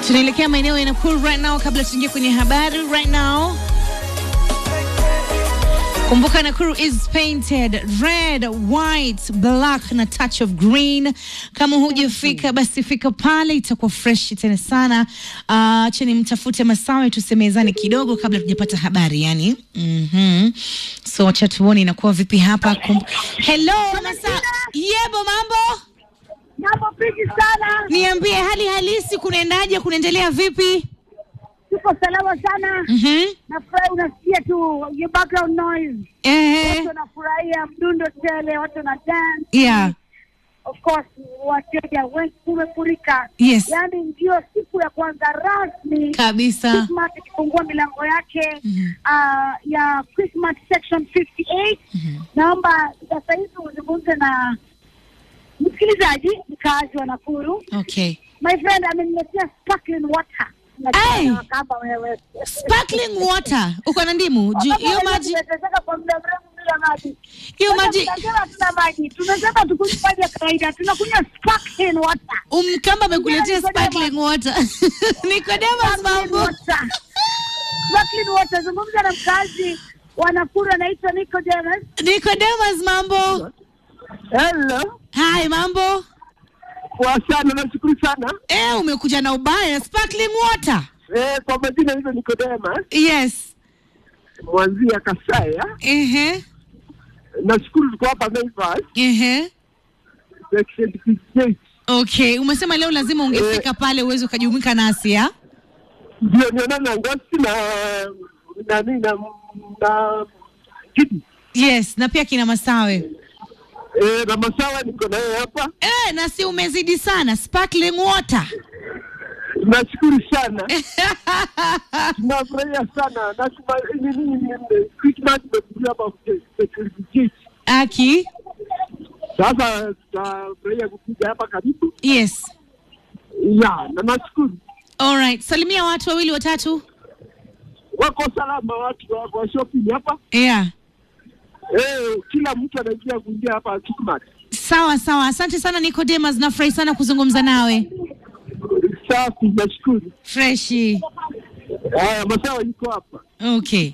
Tunaelekea maeneo ya Nakuru right now, kabla tuingie kwenye habari right now. Kumbuka Nakuru is painted red, white, black na touch of green. Kama hujafika basi fika pale, itakuwa fresh tena sana. Uh, cheni mtafute Masawe tusemezane kidogo kabla tujapata habari yani. Mhm. So wacha tuone inakuwa vipi hapa. Kum Hello Masa. Yebo mambo? Mambo pigi sana, Niambie hali halisi kunaendaje, kunaendelea vipi? tuko salama sana. Mhm. Nafurahi unasikia tu your background noise, Eh. watu wanafurahia mdundo tele, watu wana dance. Yeah. Of course wateja wengi kumefurika, Yes. yaani ndio siku ya kwanza rasmi Kabisa. Christmas ikifungua milango yake Mhm. ah, ya Christmas section 58. Naomba sasa hivi uzungumze na msikilizaji mkaazi wa Nakuru. Okay. My friend ameniletea sparkling water. Ai! Najua kama wewe. Sparkling water. Uko na ndimu? Ju- Hiyo maji Tumeteseka kwa muda mrefu bila maji. hiyo Sasa maji tunasema hatuna maji. Tunasema tukunywe maji ya kawaida. Tunakunywa sparkling water. umkamba amekuletea sparkling water. Nicodemus Sparkling mambo. water. Sparkling water. Zungumza na mkazi wa Nakuru anaitwa Nicodemus. Nicodemus mambo. Hello. Hai mambo. Poa sana, nashukuru sana. Eh, umekuja na ubaya sparkling water. Eh, kwa majina hizo Nikodema Yes. mwanzia Kasaya. Ehe. Nashukuru tuko hapa Naivas Ehe. section 58. Okay, umesema leo lazima ungefika pale uweze ukajumuika nasi ya? Ndio niona na ngosi na nani na na kiti. Yes, na pia kina Masawe. Eh, na masawa niko naye hapa. Eh, na si umezidi sana sparkling water. Nashukuru sana. Tunafurahia sana. Na kuma nini nini Christmas imekuja hapa section 58. Aki. Sasa tutafurahia kukuja hapa karibu. Yes. Ya, na nashukuru. Alright, salimia watu wawili watatu. wako salama watu wako wa shopping hapa Yeah. eh, kila mtu anaingia kuingia hapa Quickmart. Sawa sawa, asante sana Nicodemus, nafurahi sana kuzungumza nawe. Safi, nashukuru. Freshi. Haya, masawa yuko hapa. Okay.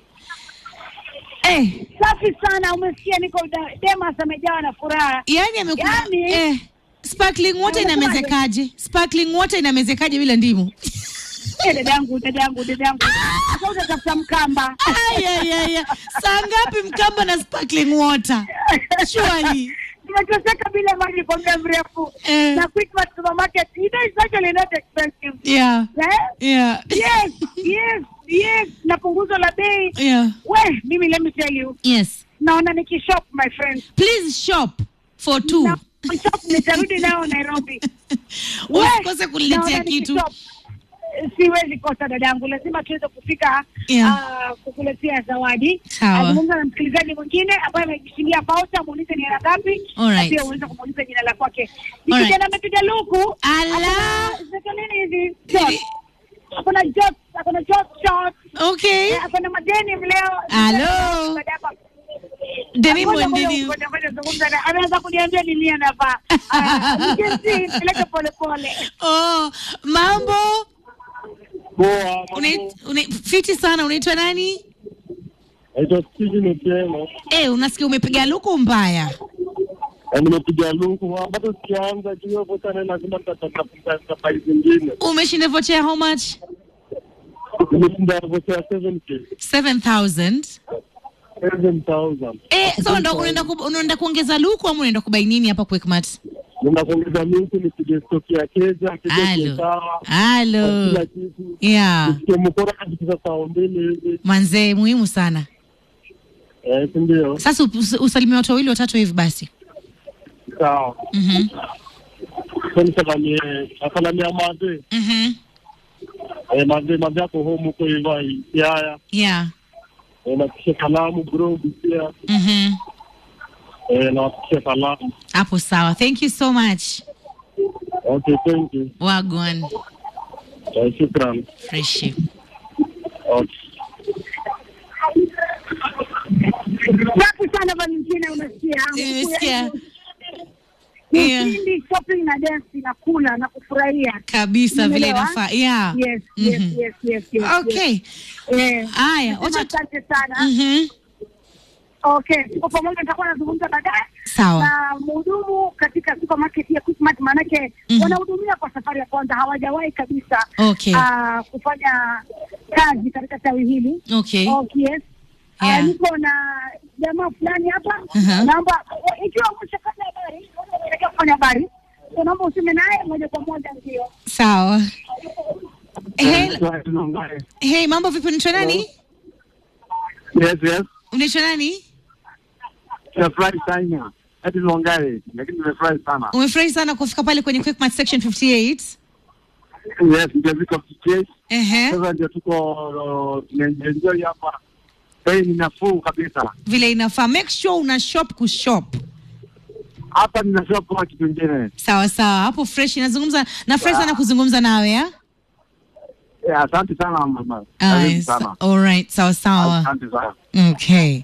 Eh, Safi sana. Umesikia Nicodemus amejawa na furaha. yani amekuja Yani- eh, sparkling water Unasemaje? inamezekaje? Sparkling water inamezekaje bila ndimu? Eh, dadangu, dadangu, dadangu. Sasa utatafuta mkamba. Ay, ay, ay, ay. Saa ngapi mkamba na sparkling water? Surely. Tumeteseka bila maji kwa muda mrefu. Eh. Na Quickmart supermarket, you know, it's actually not expensive. Yeah. Eh? Yeah. Yes, yes, yes. Na punguzo la bei. Yeah. We, mimi let me tell you. Yes. Naona nikishop my friend. Please shop for two. Na shop nitarudi nao Nairobi. We, Usikose kuniletea naona kitu. nikishop. Siwezi kosa dadangu, lazima tuweze kufika Yeah. ah, kukuletea zawadi. Sawa. Azungumza na msikilizaji mwingine ambaye amejishindia pauta, muulize ni hela ngapi, Alright. na pia uweze kumuuliza jina la kwake. Ni Alright. kijana amepiga luku Ala. Akona- zinaitwa nini hizi Jot. akona jot akona jot shot Okay. Eh, akona madeni mleo Alo. Deni Ngoja, ngoja, mwendeni. ngoja, ngoja, zungumza na- ameanza kuniambia ni nini anavaa Ah, jinsi, peleke pole pole Oh, mambo. Poa. Una- una- fiti sana unaitwa nani? Naitwa Steven Otieno. Eh, unasikia umepiga luku mbaya. Na nimepiga luku bado sijaanza kiwa kwa sana lazima nitatafuta safari zingine. Umeshinda vocha ya how much? Nimeshinda vocha 7k. 7000. 7000. Eh, so ndo unaenda ku, unaenda kuongeza luku ama unaenda kubai nini hapa Quickmart? Nina kuongeza luku nipige stoki ya keja, keja Halo. iko sawa. Halo. Kila kitu. Yeah. Nisikie mkora katika saa mbili hivi. Manzee muhimu sana. Eh, si ndio? Sasa us- usalimie watu wawili watatu hivi basi. Sawa. Mhm. Sasa nisalamie, nasalamia madhe. Mhm. Eh, madhe madhe yako home huko hivyo Siaya. Yeah. Eh, nafikisha salamu bro pia. Mhm. Eh, nafikisha salamu. Hapo sawa. Thank you so much. Okay, thank you. Wagwan. Eh, shukran. Fresh. Okay. safi sana Valentina unasikia Nimesikia. Yeah. Ushindi shopping na dance na kula na kufurahia wanafurahia kabisa vile Umeelewa? inafaa yeah. Yes, yes, Mhm. yes, yes, yes, Okay. yes. Eh, Haya, nasema wacha asante sana. Mhm. Okay, tuko pamoja, nitakuwa nazungumza baadaye Sawa. na mhudumu katika supermarket ya Quickmart, maanake Mhm. wanahudumia kwa safari ya kwanza, hawajawahi kabisa Okay. ah, kufanya kazi katika tawi hili. Okay. Okay, yes. Ah, Yeah. niko na jamaa fulani hapa Mhm. naomba ikiwa umeshafanya habari unataka kufanya habari so naomba useme naye moja kwa moja ndio Sawa. Hey, hey, mambo vipi? Unaitwa nani? Yes, yes. Unaitwa nani? Nimefurahi sana. Hadi Longare, lakini nimefurahi sana. Umefurahi sana kufika pale kwenye Quickmart section 58. Yes, ndio viko fikiri. Ehe. Sasa ndio tuko tunaenjoy hapa. Bei ni nafuu kabisa. Vile inafaa. Make sure una shop kushop. Hapa nina shop kwa kitu kingine. Sawa sawa. Hapo fresh inazungumza na fresh sana kuzungumza nawe ya? Eh, Asante sana mama. Ah, Asante yes. sana. All right. Sawa sawa. Asante sana. Okay.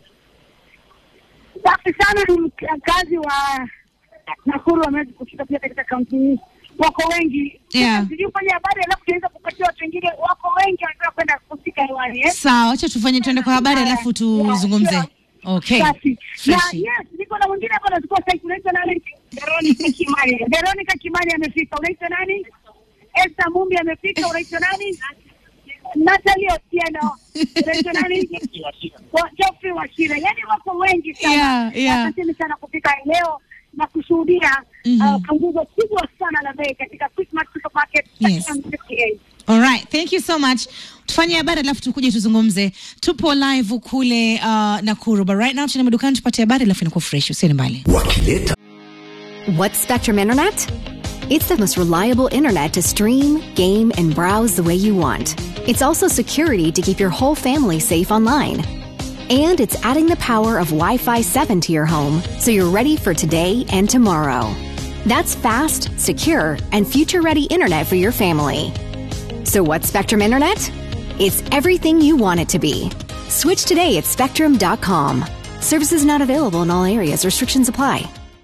safi sana ni mkazi wa Nakuru wameweza kufika pia katika kaunti hii wako wengi Yeah. sijui ufanye habari alafu tuweza kupatia watu wengine wako wengi wanataka kwenda kufika hewani eh? Sawa, acha tufanye tuende kwa habari alafu tuzungumze. Okay. Safi. Na Fresh. yes, niko na mwingine hapa anachukua site unaitwa nani? Veronica Kimani. Veronica Kimani amefika. Unaitwa nani? Esther Mumbi amefika. Unaitwa nani? Natalie Otieno. Unaitwa nani? Wa- Geoffrey Washira. Yaani wako wengi sana. Yeah, yeah. Asanteni sana kufika leo na kushuhudia Mhm. uh, punguzo kubwa sana la bei katika Quickmart Supermarket Yes. section 58. All right. Thank you so much. Tufanye habari alafu tukuje tuzungumze. Tupo live kule uh, Nakuru. But right now tuna madukani tupate habari alafu inakuwa fresh. Usiende mbali. wakileta What's Spectrum Internet? It's the most reliable internet to stream, game, and browse the way you want. It's also security to keep your whole family safe online. And it's adding the power of Wi Fi 7 to your home so you're ready for today and tomorrow. That's fast, secure, and future ready internet for your family. So, what's Spectrum Internet? It's everything you want it to be. Switch today at spectrum.com. Services not available in all areas, restrictions apply.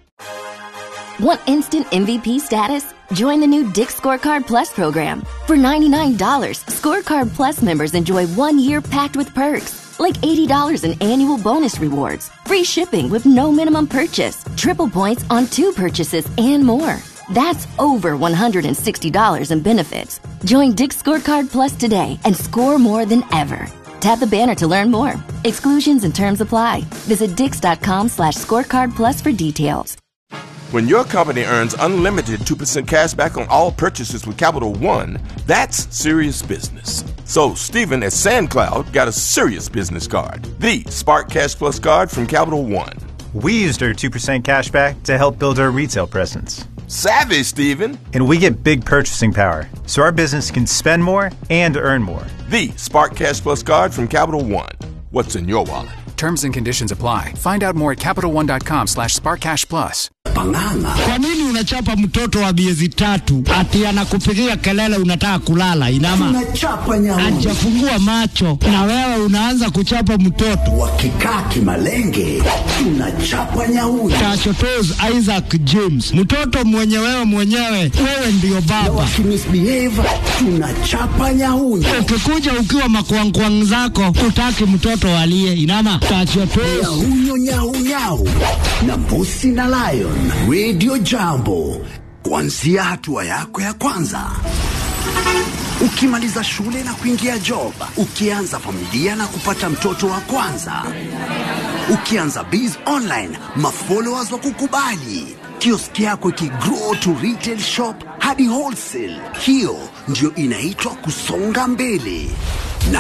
Want instant MVP status? Join the new Dick Scorecard Plus program. For $99, Scorecard Plus members enjoy one year packed with perks, like $80 in annual bonus rewards, free shipping with no minimum purchase, triple points on two purchases, and more. That's over $160 in benefits. Join Dick Scorecard Plus today and score more than ever. Tap the banner to learn more. Exclusions and terms apply. Visit dix.com slash scorecard plus for details. When your company earns unlimited 2% cash back on all purchases with Capital One, that's serious business. So, Stephen at SandCloud got a serious business card the Spark Cash Plus card from Capital One. We used our 2% cashback to help build our retail presence. Savvy, Stephen! And we get big purchasing power, so our business can spend more and earn more. The Spark Cash Plus card from Capital One. What's in your wallet? Terms and conditions apply. Find out more at CapitalOne.com slash SparkCashPlus. pang'ang'a Kwa nini unachapa mtoto wa miezi tatu ati anakupigia kelele unataka kulala? Inama tunachapa nyauni hajafungua macho na wewe unaanza kuchapa mtoto. wakikaa kimalenge tunachapa nyauni Tachotos Isaac James, mtoto mwenye wewe mwenyewe, wewe ndiyo baba. wakimisbehave tunachapa nyauni Ukikuja ukiwa makwangkwang zako, utaki mtoto aliye inama. Tachotos nyahunyo nyaunyau na mbusi na lion radio jambo kuanzia hatua yako ya kwanza ukimaliza shule na kuingia job ukianza familia na kupata mtoto wa kwanza ukianza biz online mafollowers wa kukubali kioski yako ikigrow to retail shop hadi wholesale hiyo ndio inaitwa kusonga mbele